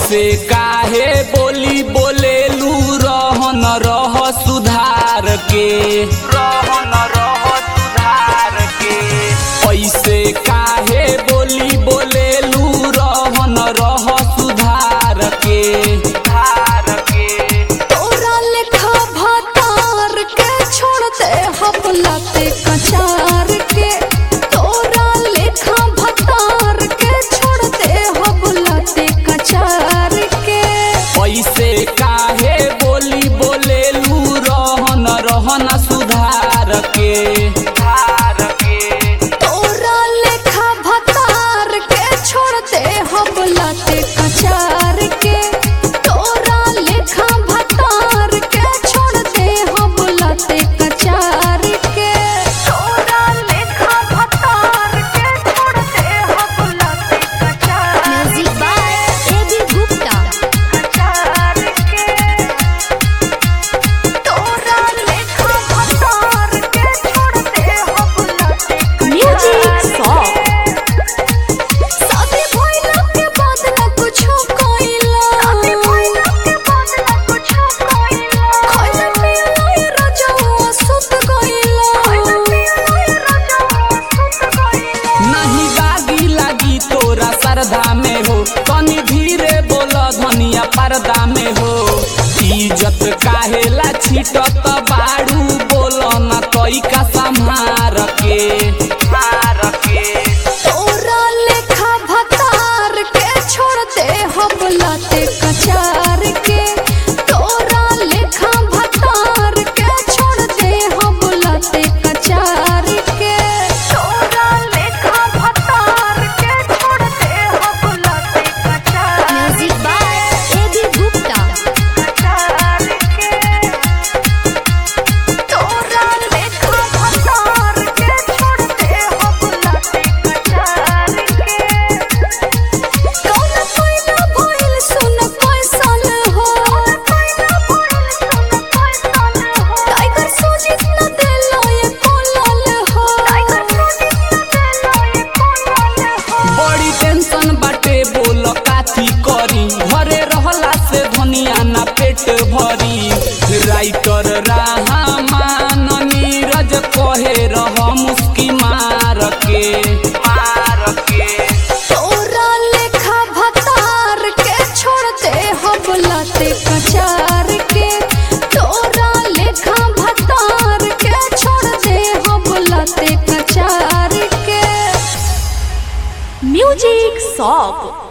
ऐसे काहे बोली बोलेलू रहन रह सुधार के रहन रह सुधार के ऐसे काहे बोली बोलेलू रहन रह सुधार के सुधार के तोरा लेखा भातार के छोड़ते हपलाते कचार के तोरा लेखा भातार के छोड़ते हपलाते कचार के ऐसे काहे बोली बोलेलू रहन रहन सुधार के सुधार के तोरा लेखा भातार के छोड़ते हपलाते कचार के तोरा लेखा भातार के छोड़ते हपलाते कचार के तोरा लेखा भातार के छोड़ते हपलाते कचार म्यूजिक बाय एबी गुप्ता कचार के तोरा लेखा भातार के छोड़ते हपलाते म्यूजिक सॉन्ग शादी भइला के बाद ना कुछो कइला शादी भइला के बाद ना कुछो कइला खइला पियला ये रजवा सुत गइला खइला पियला ये रजवा सुत गइला नहीं गागी लागी तोरा सरधा में हो तनी धीरे बोल धनिया पर्दा में हो इज्जत काहेला छिटत बाड़ू बोल न तई का संहार के मार के तोरा लेखा भतार के छोड़ते हबलाते कचार के तोरा लेखा भतार के छोड़ते हबलाते कचार के तोरा लेखा भतार के छोड़ते हबलाते कचार म्यूजिक बाय एबी गुप्ता कचार के तोरा लेखा भतार के छोड़ते हबलाते कचार के कौन पैना भइल सुन कैसन हो पैना भइल सुन कैसन हो टाइगर सुजित न देलो ये कोलल हो टाइगर सुजित न देलो ये कोलल हो बड़ी टेंशन बाटे बोल काथी करी घरे रहला से धनिया ना पेट भरी राइटर राहमान नीरज कहे रह मुस्की मार के मार के तोरा लेखा भतार के छोड़ते हबलाते कचार के तोरा लेखा भतार के छोड़ते हबलाते कचार के म्यूजिक सॉन्ग